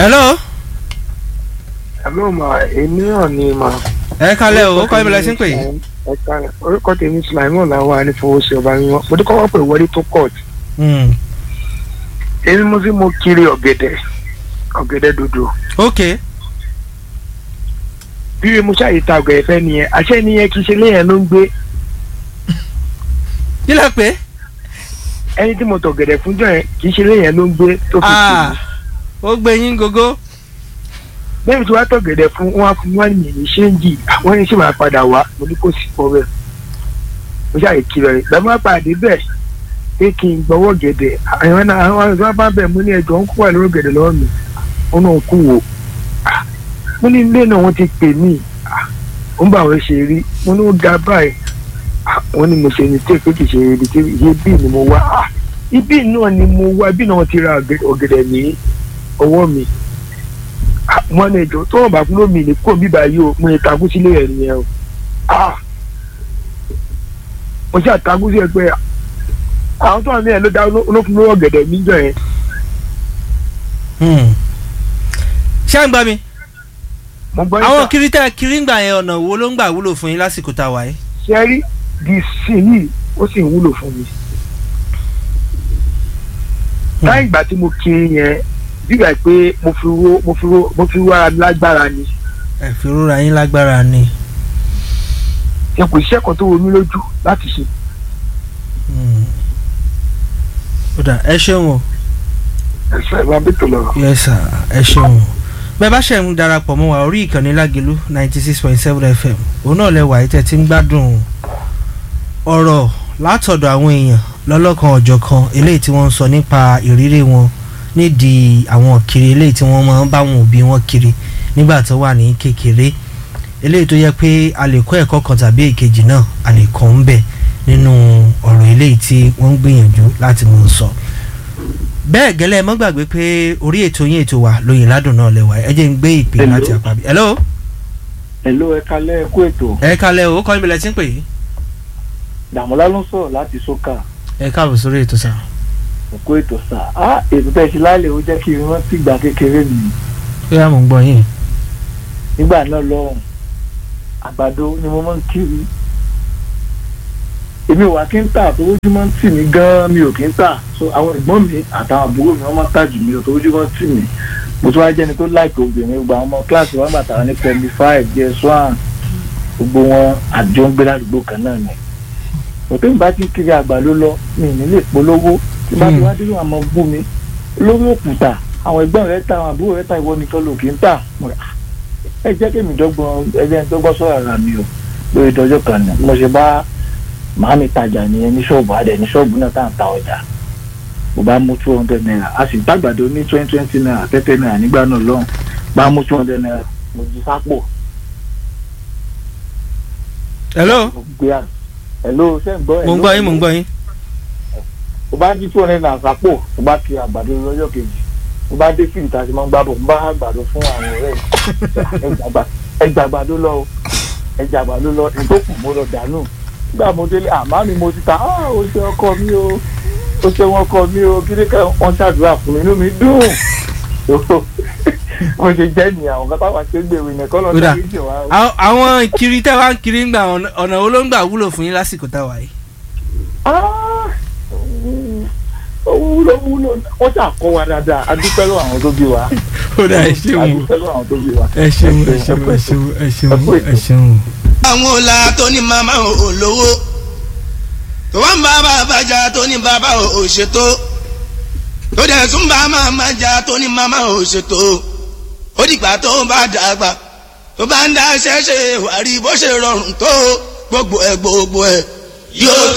hello Hello ma èmi náà ni ma. ẹ kalẹ̀ o ó kọ́ ibìlẹ̀ sí ń pè yìí. ẹ kalẹ̀ orúkọ tèmi Sulaiman làwọn anífowósí ọba mímọ́ mo ti kọ́kọ́ pè wọlé tó court. Hmm. èmi mo sì mo kiri ọ̀gẹ̀dẹ̀ ọ̀gẹ̀dẹ̀ dodo. ok bí mo ṣàyè ta ọ̀gẹ̀dẹ̀ fẹ́ nìyẹn àṣẹ nìyẹn kì í ṣe léyìn ló ń gbé kí lẹ pé ẹni tí mo tọ̀ ọ̀gẹ̀dẹ̀ fún jọ yẹn kì í ṣe léyìn ló ń gbé tó fi kiri. Ah, ó gbé yín gógó. bẹ́ẹ̀ni tí wàá tọ̀ ọ̀gẹ̀dẹ̀ fún wọn á fún wọn ní ìyẹn ṣéǹjì àwọn ẹni sì máa padà wá mo ní kò sí pọ̀ bẹ́ẹ̀ mo ṣàyè kiri rẹ̀ gbàgbọ́ máa pàdé bẹ́ẹ̀ pé kí n gbọ́wọ́ gẹ̀dẹ̀ àwọn náà àwọn àwọn bá bẹ̀ mo ní ẹjọ́ ń kó wà lórí gẹ̀dẹ̀ lọ́wọ́ mi ó náà kú wò Ah, mo ní ilé náà wọ́n ti pè mí Ah, ó ń bá àwọn ṣe rí mo ní ó ga báyìí Ah, wọ́n ní mo ṣe ní tí èké kì í ṣe ibi tí ibi ni mo wá Ah, ibi náà ni mo wá ibi náà wọ́n ti ra ọ̀gẹ̀- ọ̀gẹ̀dẹ̀ ní ọwọ́ mi Ah, wọ́n ní ẹjọ́ tó wọ́n bá fún lómi ní kó bíbá yìí o mo ní takú sílé ẹ̀ nìyẹn o Ah, mo ṣe àtakú sí ẹ pé àwọn tó wà ní ẹ ló dá olófin lówó ọ̀gẹ̀dẹ̀ níjọ yẹn Hmm. ṣé à ń gbà mí. mo gbọ́ àwọn níta kiri tẹ́ kiri ń gbà yẹn ọ̀nà wo ló ń gbà wúlò fún yín lásìkò tá a wà yìí. ṣe rí di sí yìí ó sì ń wúlò fún mi. láì ìgbà tí mo kiri yẹn bígbà pé mo fi wó mo fi wó mo fi wó ara mi lágbára ni ẹ fi rúra yín lágbára ni. ẹ kò iṣẹ́ kan tó wo mí lójú láti ṣe. Hmm. ó dà ẹ ṣeun o. ẹ̀sọ́ ẹ̀ máa bí tò lọ́rọ̀. yes sir ẹ ṣeun bẹ́ẹ̀ bá ṣe ń darapọ̀ mọ́ wa orí ìkànnì lágẹ̀lú ninety six point seven fm òun náà lẹ́wà ayé tẹ́ ti ń gbádùn ọ̀rọ̀ látọ̀dọ̀ àwọn èèyàn lọ́lọ́kan ọ̀jọ̀kan eléyìí tí wọ́n ń sọ nípa ìrírí wọn nídìí àwọn kiri eléyìí tí wọ́n máa ń bá wọn òbí wọn kiri nígbà tó wà ní kékeré eléyìí tó yẹ pé a lè kọ́ ẹ̀kọ́ kan tàbí èkejì náà a lè kọ́ ń bẹ̀ nínú ọ̀rọ̀ eléyìí tí wọ́n ń gbìyànjú láti mú un sọ bẹ́ẹ̀ gẹ́lẹ́ ẹ mọ́ gbàgbé pé orí ètò yín ètò wa lóyìn ládùn náà lẹ́wà ẹ jẹ́ ń gbé ìpè Hello. láti àpábí. hello Hello ẹ kalẹ́ ẹ kú ètò ẹ kalẹ̀ o kọ́ ìbílẹ̀ tí ń pè é. Dàmọ́lá ló ń sọ̀rọ̀ láti sókà ẹ káàbọ̀ sórí ètò sá. ẹ kú ètò sà á ètò tẹ́ ẹ ṣe lálẹ́ ó jẹ́ kí n rántí ìgbà kékeré mi ó yá mò ń gbọ́ yín. nígbà náà lọ́rùn àgbàdo ni mo máa ń kiri èmi ò wá kí n tà tó ojú máa ń tì mí gan-an mi ò kí n tà so àwọn ẹ̀gbọ́n mi àtàwọn àbúrò mi wọ́n máa ń tà jù mí ò tó ojú máa ń tì mí mo tún wá jẹ́ni tó láìpẹ́ obìnrin gba ọmọ kíláàsì wọn gbàtà wọn ní pẹ̀lú five js one gbogbo wọn àjọ ń gbé ládùúgbò kan náà ni òtún ìbá ti kiri àgbàdo lọ mi ì ní lè polówó tí bá ti wá dé àmọ́ bú mi lórí òkúta àwọn ẹ̀gbọ́n rẹ̀ ta àwọn àbúrò rẹ̀ ta ìwọ nìkan ló kì í tà Mo rà, "Ah, ẹ jẹ́ kí èmi dọ́gbọ́n ẹ jẹ́ ń dọ́gbọ́n sọ̀rọ̀ ara mi o lórí ìtọ́jú kan ní mo ṣe bá màámi tajà nìyẹn ní ṣọ́ọ̀bù adẹ ní ṣọ́ọ̀bù náà tá à ń ta ọjà mo bá mú two hundred naira a sì gbàgbàdo ní twenty twenty naira tẹ́tẹ́ naira nígbà náà lọ́hùn bá mú two hundred naira mo jí sápò hello mo gbé à hello ṣé ń gbọ́ mò ń gbọ́ yín mò ń gbọ́ yín. mo bá jí two hundred naira sápò mo bá kiri àgbàdo lọ́jọ́ kejì mo bá dé fíìmù tá a ti máa ń gbá bọ̀ mo bá àgbàdo fún àwọn ọ̀rẹ́ mi ẹgbà àgbàdo lọ o ẹjà àgbàdo lọ ìtókù mo lọ dànù nígbà mo délé àmọ́ mi mo ti ta ah o ṣe ọkọ mi o o ṣe wọn kọ mi o kí ni ká wọn ṣàdúrà fún mi inú mi dùn mo ṣe jẹ́ ní àwọn kan táwọn ṣe ń gbèrò ìnẹ̀kọ́ lọ Ó dà. sí ìjọ wa o. Àwọn- àwọn kiri tẹ́ wá ń kiri ń gbà ọ̀nà ọ̀nà wo ló ń gbà wúlò fún yín lásìkò tá a wà yìí. Ah, mm, ó wúlò wúlò wọ́n ṣàkọ́ wa dáadáa a dúpẹ́ lọ́wọ́ àwọn tó bí wa ó dà ẹ a ṣeun o dúpẹ́ lọ́wọ́ àwọn tó bí wa. ẹ ṣeun ẹ ṣeun ẹ ṣeun ẹ ṣeun ẹ ṣeun. àwọn ọ̀la tó ní màmá ò lówó tó wá ń bá bàbá jà tó ní bàbá ò ṣètò tó dẹ̀ tún bá màmá jà tó ní màmá ò ṣètò ó dìgbà tó bá dàgbà tó bá ń dá ṣẹ́ṣe wàrí bó ṣe rọrùn tó gbogbo ẹ̀ gbogbo ẹ̀ yóò